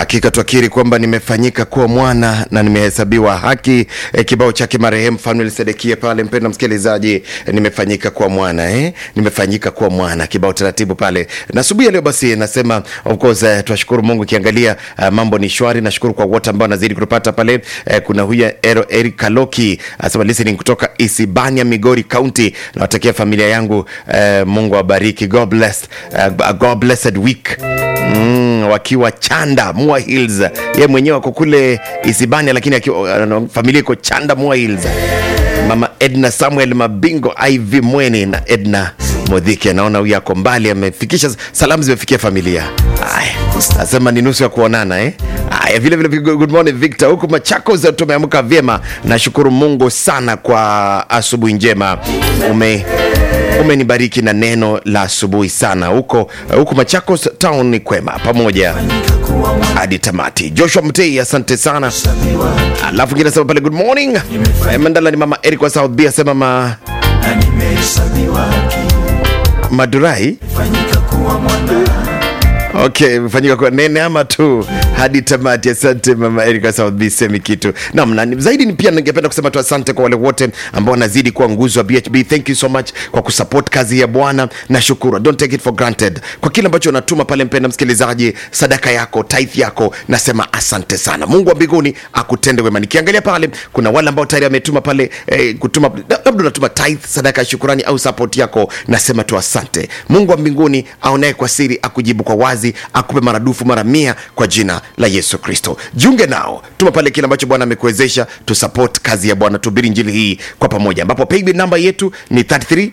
Hakika twakiri kwamba nimefanyika kuwa mwana na nimehesabiwa haki. E, kibao chake marehemu Fanuel Sedekia pale, mpenda msikilizaji, e, nimefanyika kuwa mwana eh? nimefanyika kuwa mwana, kibao taratibu pale. Na asubuhi ya leo basi nasema of course, eh, twashukuru Mungu kiangalia uh, mambo ni shwari. Nashukuru kwa wote ambao nazidi kutupata pale. Eh, kuna huyu Ero Eric Kaloki asema listening kutoka Isibania, Migori County. Nawatakia familia yangu eh, Mungu awabariki. God bless, uh, God blessed week Mm, wakiwa Chanda Mua Hills, ye mwenyewe ako kule Isibania, lakini akiwa, uh, familia iko Chanda Mua Hills. Mama Edna Samuel Mabingo, Iv Mweni na Edna Modhiki, anaona huyu ako mbali, amefikisha salamu, zimefikia familia. Aya, nasema ni nusu ya kuonana eh? Aya, vile vile good morning Victor, huku Machakos tumeamka vyema, nashukuru Mungu sana kwa asubuhi njema ume umenibariki na neno la asubuhi sana huko huko Machakos town ni kwema pamoja hadi tamati. Joshua Mtei, asante sana. Alafu ngine nasema pale good morning Eh, Mandala ni mama Eric wa South B asema ma na nimehesabiwa haki Madurai fanyika kuwa mwana Okay, mfanyika kwa nene ama tu hadi tamati. Asante mama Erika South B, semi kitu nam na ni- zaidi. Ni pia ningependa kusema tu asante kwa wale wote ambao wanazidi kuwa nguzo wa BHB. Thank you so much kwa kusupport kazi ya Bwana na shukuru, don't take it for granted kwa kile ambacho unatuma pale. Mpenda msikilizaji, sadaka yako, tithe yako, nasema asante sana. Mungu wa mbinguni akutende wema. Nikiangalia pale kuna wale ambao tayari wametuma pale eh, kutuma labda unatuma tithe, sadaka ya shukurani au support yako, nasema tu asante. Mungu wa mbinguni aonaye kwa siri akujibu kwa wazi, akupe maradufu mara mia kwa jina la Yesu Kristo. Jiunge nao, tuma pale kile ambacho Bwana amekuwezesha, tu support kazi ya Bwana, tuhubiri injili hii kwa pamoja, ambapo paybill namba yetu ni 33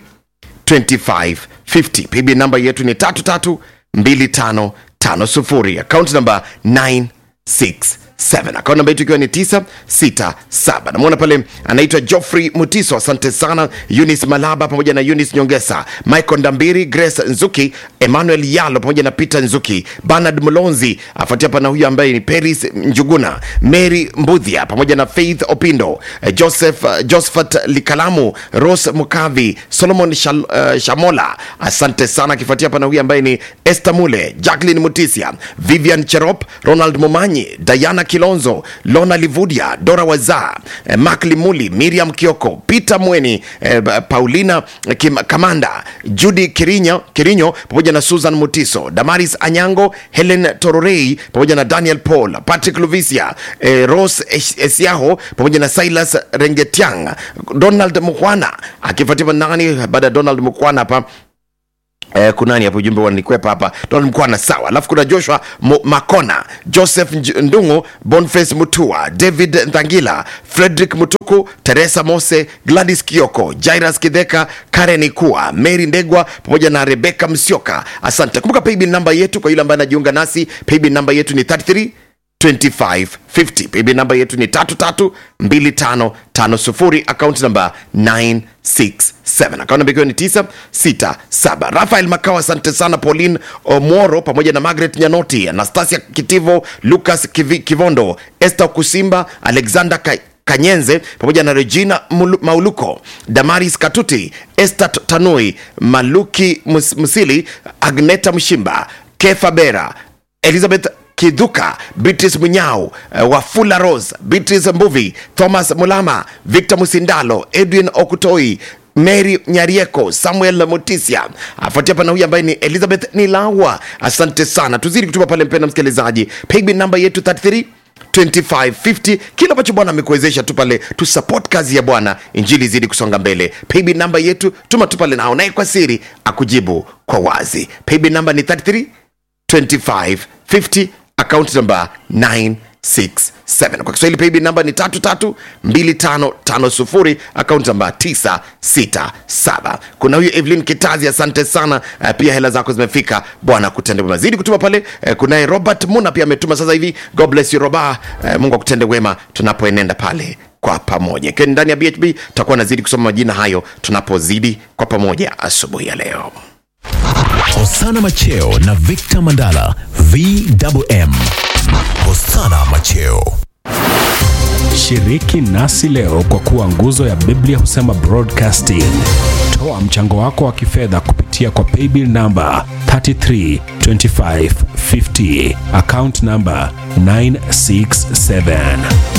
2550 paybill namba yetu ni 332550 account namba 967 account namba yetu ikiwa ni 967 namwona pale anaitwa Geoffrey Mutiso asante sana Eunice Malaba pamoja na Eunice Nyongesa Michael Ndambiri Grace Nzuki Emmanuel Yalo pamoja na Peter Nzuki Bernard Mlonzi afuatia pana huyu ambaye ni Peris Njuguna Mary Mbudhia pamoja na Faith Opindo eh, Joseph uh, Josephat Likalamu Rose Mukavi Solomon Shal, uh, Shamola asante sana akifuatia pana huyu ambaye ni Esther Mule Jacqueline Mutisia Vivian Cherop Ronald Momanyi Diana Kilonzo Lona Livudia Dora Waza eh, Mark Limuli Miriam Kioko Peter Mweni eh, Paulina Kim, Kamanda Judy Kirinyo, Kirinyo pamoja na Susan Mutiso Damaris Anyango Helen Tororei pamoja na Daniel Paul Patrick Luvisia eh, Rose Es- Esiaho pamoja na Silas Rengetiang Donald Mukwana akifuatiwa nani baada ya Donald Mukwana hapa Eh, kunani hapo ujumbe wanikwepa hapa Donald Mkwana sawa, alafu kuna Joshua Mo, Makona, Joseph Nj- Ndungu, Boniface Mutua, David Ndangila, Frederick Mutuku, Teresa Mose, Gladys Kioko, Jairus Kidheka, Karen Ikua, Mary Ndegwa pamoja na Rebecca Msioka. Asante. Kumbuka paybill namba yetu kwa yule ambaye anajiunga nasi, paybill namba yetu ni 33 2550 paybill namba yetu ni 332550 account namba 967 account namba ikiwa ni 967 rafael makao asante sana pauline omoro pamoja na margaret nyanoti anastasia kitivo lucas Kivi, kivondo esther kusimba alexander Ka kanyenze pamoja na regina Mulu- mauluko damaris katuti esther T- tanui maluki Mus- musili agneta mshimba kefa bera elizabeth kidhuka beatrice munyau uh, wafula rose beatrice mbuvi thomas mulama victor musindalo edwin okutoi mary nyarieko samuel mutisia afuatia pana huyu ambaye ni elizabeth nilawa asante sana tuzidi kutuma pale mpenda msikilizaji paybill namba yetu 33 2550 kile ambacho bwana amekuwezesha tu pale tu support kazi ya bwana injili izidi kusonga mbele paybill namba yetu tuma tu pale nao naye kwa siri akujibu kwa wazi paybill namba ni 33 2550 account number 967 kwa kiswahili paybill namba ni 332550 account namba 967 kuna huyu evelyn kitazi asante sana uh, pia hela zako zimefika bwana kutende wema zidi kutuma pale uh, kunaye robert muna pia ametuma sasa hivi god bless you roba uh, mungu akutende wema tunapoenenda pale kwa pamoja ikiwa ni ndani ya bhb tutakuwa nazidi kusoma majina hayo tunapozidi kwa pamoja asubuhi ya leo Hosana Macheo na Victor Mandala VMM. Hosana Macheo. Shiriki nasi leo kwa kuwa nguzo ya Biblia husema broadcasting. Toa mchango wako wa kifedha kupitia kwa paybill namba 332550 account namba 967